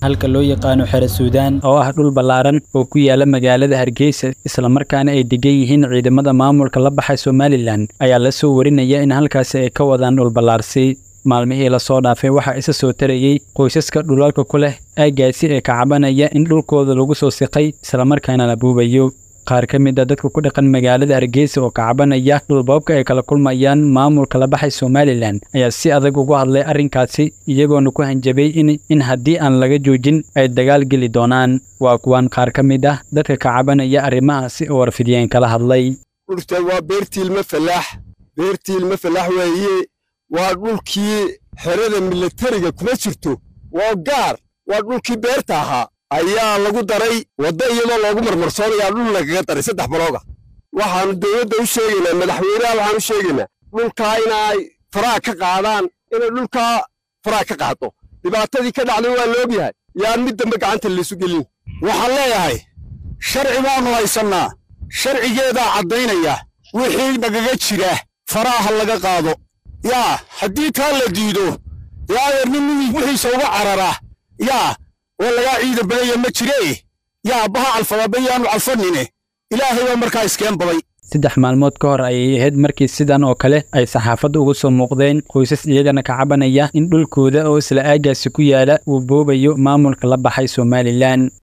halka loo yaqaano xere suudaan oo ah dhul ballaaran oo ku yaala magaalada hargeysa islamarkaana ay degan yihiin ciidamada maamulka la baxay somalilan ayaa la soo warinaya in halkaasi ay ka wadaan dhul ballaarsi maalmihii lasoo dhaafay waxaa isa soo tarayey qoysaska dhulalka ku leh aagaasi ee ka cabanaya in dhulkooda lagu soo siqay islamarkaana la buubayo qaar ka mid a dadka ku dhaqan magaalada hargeysa oo ka cabanaya dhulboobka ay kala kulmayaan maamulka la baxay somalilan ayaa si adag ugu hadlay arrinkaasi iyagoona ku hanjabay in in haddii aan laga joojin ay dagaal geli doonaan waa kuwaan qaar ka mid ah dadka ka cabanaya arrimahaasi oo warfidiyeen kala hadlay dhulta waa beertiilma falaax beertiilma falaax weeye waa dhulkii xerada milatariga kuma jirto waa gaar waa dhulkii beerta ahaa ayaa lagu daray wadda iyadoo loogu marmarsoonayaa dhul lagaga daray saddex balooga waxaannu dowladda u sheegaynaa madaxweynaha waxaan u sheegaynaa dhulkaa inay faraha ka qaadaan inay dhulkaa faraha ka qaado dhibaatadii ka dhacday waa laogyahay yaan mid dambe gacanta laysu gelin waxaan leeyahay sharci baannu haysannaa sharcigeedaa caddaynaya wixii nagaga jira faraha laga qaado yaa haddii taa la diido yaa adeer nin wixiisa uga carara yaa oo lagaa ciidan badaya ma jiree yaa baha calfadaba yaanu calfanine ilaahay baa markaa iskeen baday saddex maalmood ka hor ayay ahayd markii sidan oo kale ay saxaafadda uga soo muuqdeen qoysas iyagana ka cabanaya in dhulkooda oo isla aagaasi ku yaala uu boobayo maamulka la baxay somalilan